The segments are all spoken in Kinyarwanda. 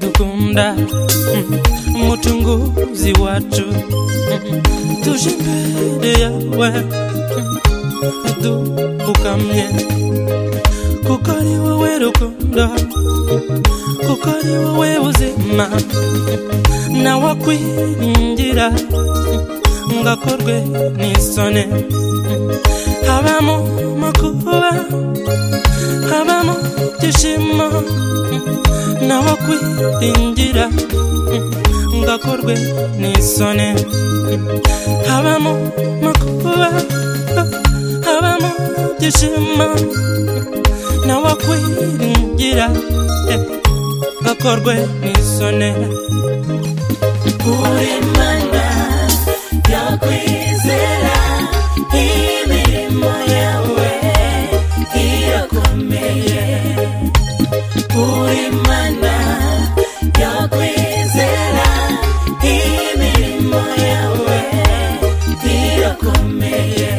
Bwana mutunguzi watu, tuje mbele yawe dupfukamye, kuko ari wowe rukundo, kuko ari wowe buzima, nawe akwingira ngakorwe n'isoni, haba mu makuba, haba mu byishimo, nawe akwiringira ngakorwe n'isoni, haba mu makuba, haba mu byishimo, nawe akwiringira ngakorwe n'isoni. Uw'Imana yakwizera imirimo yawe irakomeye Uw'Imana yakwizera imirimo yawe irakomeye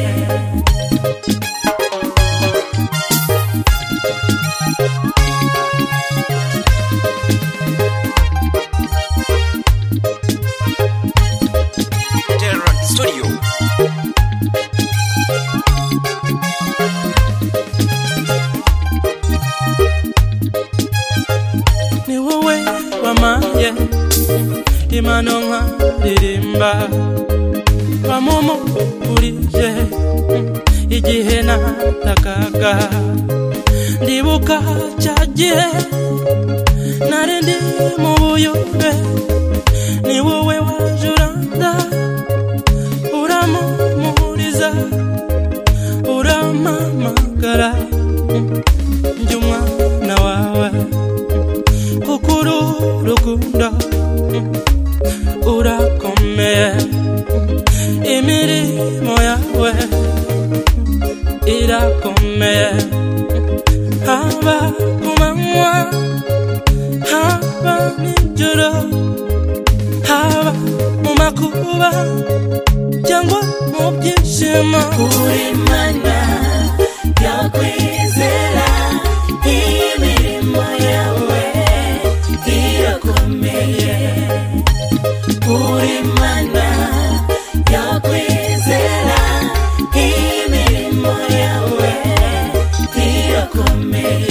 Terra Studio. ni wowe wamaye imano nkaririmba wamumugurije igihe natakaga ndibuka cya gihe nari ndi mu buyube ni wowe waje uranda uramumuriza urampamagara njye umwana wawe kukuru rukundo urakomeye imirimo yawe irakomeye haba ku manywa haba nijoro haba mu makuba cyangwa mu byishimo Uw'Imana yakwizera imirimo yawe irakomeye Uw'Imana yakwizera imirimo yawe irakomeye